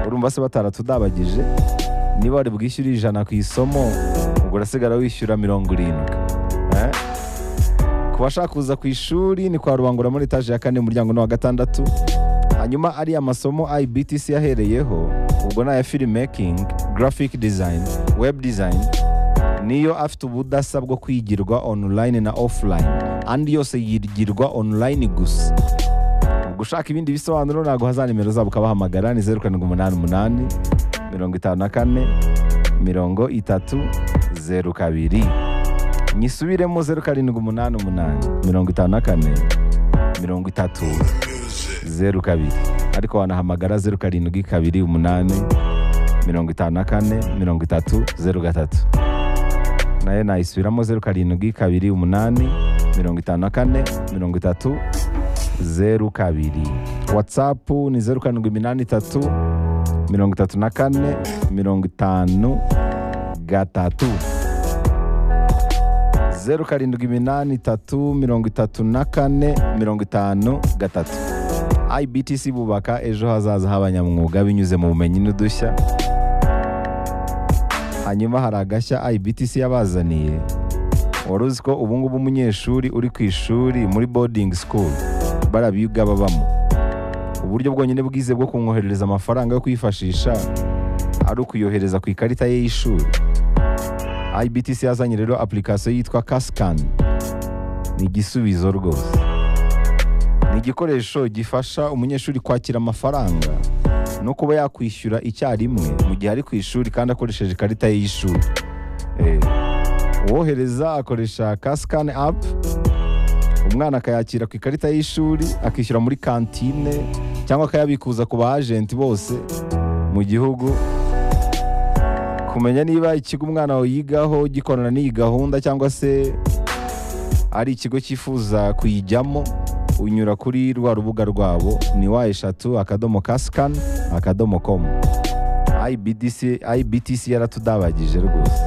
urumva se batandatu udabagije niba wari bwishyure ijana ku isomo ubwo urasigara wishyura mirongo irindwi Eh? ku bashaka kuza ku ishuri ni kwa rubangura muri etaje ya kane umuryango ni wa gatandatu hanyuma ariya masomo ibtc yahereyeho ubwo ni aya filmmaking graphic design web design niyo afite ubudasa bwo kwigirwa online na offline andi yose yigirwa online gusa ubwo ushaka ibindi bisobanuro naguha za nimero zabo ukabahamagara ni zeru karindwi umunani umunani mirongo itanu na kane mirongo itatu zeru kabiri nyisubiremo zeru karindwi umunani umunani mirongo itanu na kane mirongo itatu zeru kabiri ariko wanahamagara zeru karindwi kabiri umunani mirongo itanu na kane mirongo itatu zeru gatatu nayo nayisubiramo zeru karindwi kabiri umunani mirongo itanu na kane mirongo itatu zeru kabiri watsapu ni zeru karindwi iminani itatu mirongo itatu na kane mirongo itanu gatatu zeru karindwi iminani itatu mirongo itatu na kane mirongo itanu gatatu ibtc bubaka ejo hazaza h'abanyamwuga binyuze mu bumenyi n'udushya hanyuma hari agashya ibtc yabazaniye wari uzi ko ubu ngubu umunyeshuri uri ku ishuri muri boarding school barabiga babamo uburyo bwonyine bwize bwo kumwoherereza amafaranga yo kwifashisha ari ukuyohereza ku ikarita ye y'ishuri ibtc yazanye rero application yitwa kasikani ni igisubizo rwose ni igikoresho gifasha umunyeshuri kwakira amafaranga no kuba yakwishyura icyarimwe mu gihe ari ku ishuri kandi akoresheje ikarita ye y'ishuri Eh, uwohereza akoresha kasikani apu umwana akayakira ku ikarita y'ishuri akishyura muri kantine cyangwa akayabikuza ku ba ajenti bose mu gihugu kumenya niba ikigo umwana wawe yigaho gikorana n'iyi gahunda cyangwa se ari ikigo cyifuza kuyijyamo unyura kuri rwa rubuga rwabo ni wa eshatu akadomo kasikani akadomo komu IBDC ibtc yaratudabagije rwose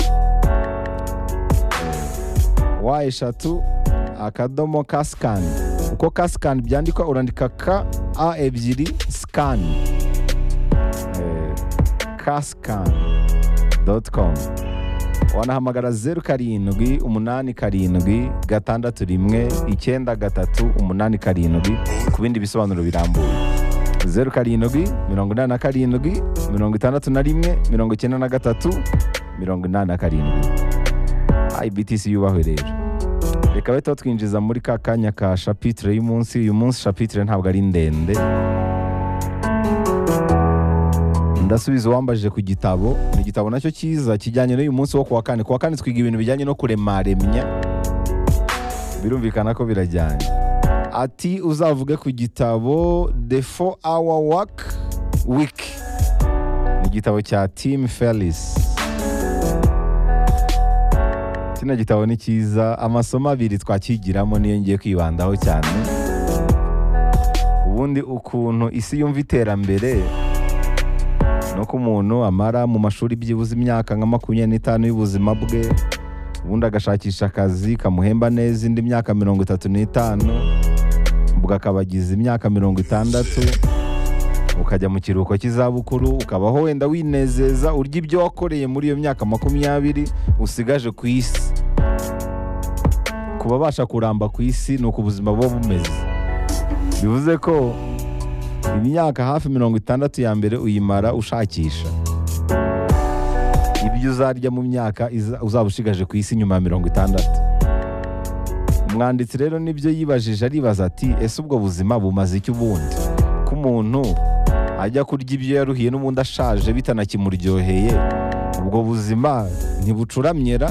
wa eshatu akadomo kasikani uko kasikani byandikwa urandika ka a ebyiri sikani kasikani com wanahamagara zeru karindwi umunani karindwi gatandatu rimwe icyenda gatatu umunani karindwi ku bindi bisobanuro birambuye zeru karindwi mirongo inani na karindwi mirongo itandatu na rimwe mirongo icyenda na gatatu mirongo inani na karindwi ibtc yubahwe rero reka bahita batwinjiza muri ka kanya ka shapitire y'umunsi uyu munsi shapitire ntabwo ari ndende ndasubiza uwambaje ku gitabo ni igitabo nacyo cyiza kijyanye n'uyu munsi wo kuwa kane kuwa kane twiga ibintu bijyanye no kuremaremya birumvikana ko birajyanye ati uzavuge ku gitabo the four hour work week ni igitabo cya tim felis kino gitabo ni cyiza amasomo abiri twakigiramo niyo ngiye kwibandaho cyane ubundi ukuntu isi yumva iterambere nuko umuntu amara mu mashuri byibuze imyaka nka makumyabiri n'itanu y'ubuzima bwe ubundi agashakisha akazi kamuhemba neza indi myaka mirongo itatu n'itanu ubwo akaba agize imyaka mirongo itandatu ukajya mu kiruhuko cy'izabukuru ukabaho wenda winezeza urya ibyo wakoreye muri iyo myaka makumyabiri usigaje ku isi kuba abasha kuramba ku isi ni uko ubuzima buba bumeze bivuze ko imyaka hafi mirongo itandatu ya mbere uyimara ushakisha ibyo uzarya mu myaka iza- uzaba ushigaje ku isi nyuma ya mirongo itandatu umwanditsi rero nibyo yibajije aribaza ati ese ubwo buzima bumaze iki ubundi ko umuntu ajya kurya ibyo yaruhiye n'ubundi ashaje bitanakimuryoheye ubwo buzima ntibucuramyera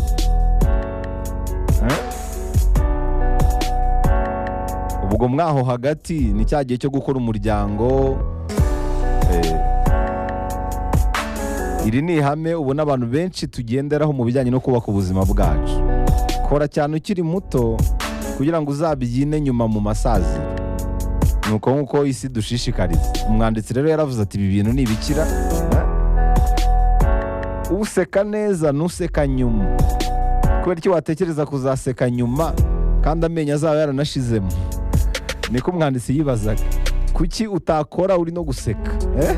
Eh? ubwo mwaho hagati ni cya gihe cyo gukora umuryango eh, iri ni ihame ubona abantu benshi tugenderaho mu bijyanye no kubaka ubuzima bwacu kora cyane ukiri muto kugira ngo uzabyine nyuma mu masaziro ni uko nk'uko isi dushishikariza umwanditsi rero yaravuze ati ibi bintu ni ibikira eh? useka neza ntuseka nyuma kubera icyo watekereza kuzaseka nyuma kandi amenyo azaba yaranashizemo niko umwanditsi yibazaga kuki utakora uri no guseka Eh?